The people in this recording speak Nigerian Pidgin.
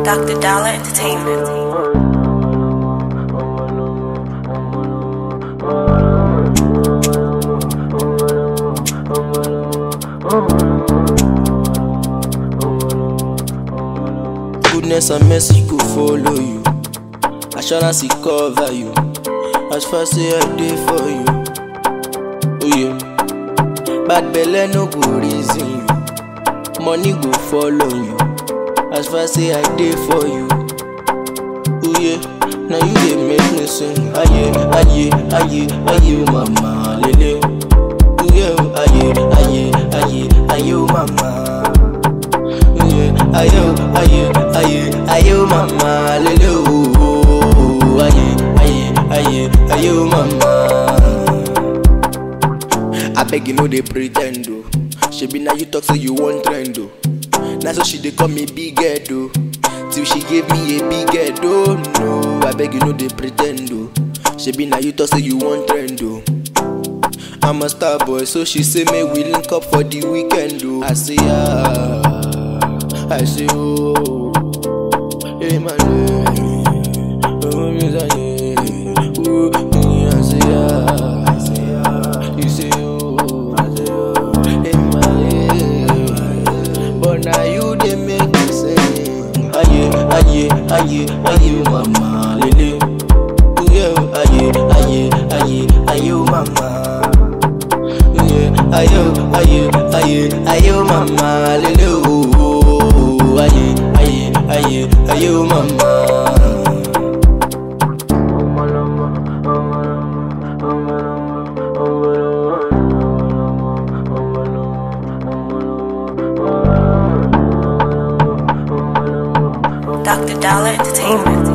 Dr. Dollar Entertainment. Goodness and mercy go follow you. Assurance it cover you. As far say I dey for you. Oh yeah. Bad belle no go reason you. Money go follow you. As far say I dey for you. Oh yeah. Now you dey make me sing. Aye, aye, aye, aye, mama, lele. Oh yeah, aye, aye, aye, aye, mama. Yeah, ayo, ayo, ayo, ayo, mama, lele, oh, oh, oh, aye, aye, aye, ayo, mama. I beg you, no dey pretend, oh. Shebi now you talk say you want trend, oh. Now so she dey call me big head, oh. Till she gave me a big head, oh no. I beg you, no dey pretend, oh. Shebi now you talk say you want trend, oh. I'm a star boy, so she say may we link up for the weekend, oh. I say ah, I say oh, hey man, eh, oh me say yeah, oh me I say ah, I say ah, you say oh, I say oh, hey man, eh, but now you dey make me sing, aye, aye, aye, aye, mama, lele, oh yeah, aye, aye, aye, aye, mama. Yeah, ayo, ayo, ayo, ayo, mama, lele, oh, oh, oh, aye, aye, aye, ayo, mama. Dr. Dollar Entertainment.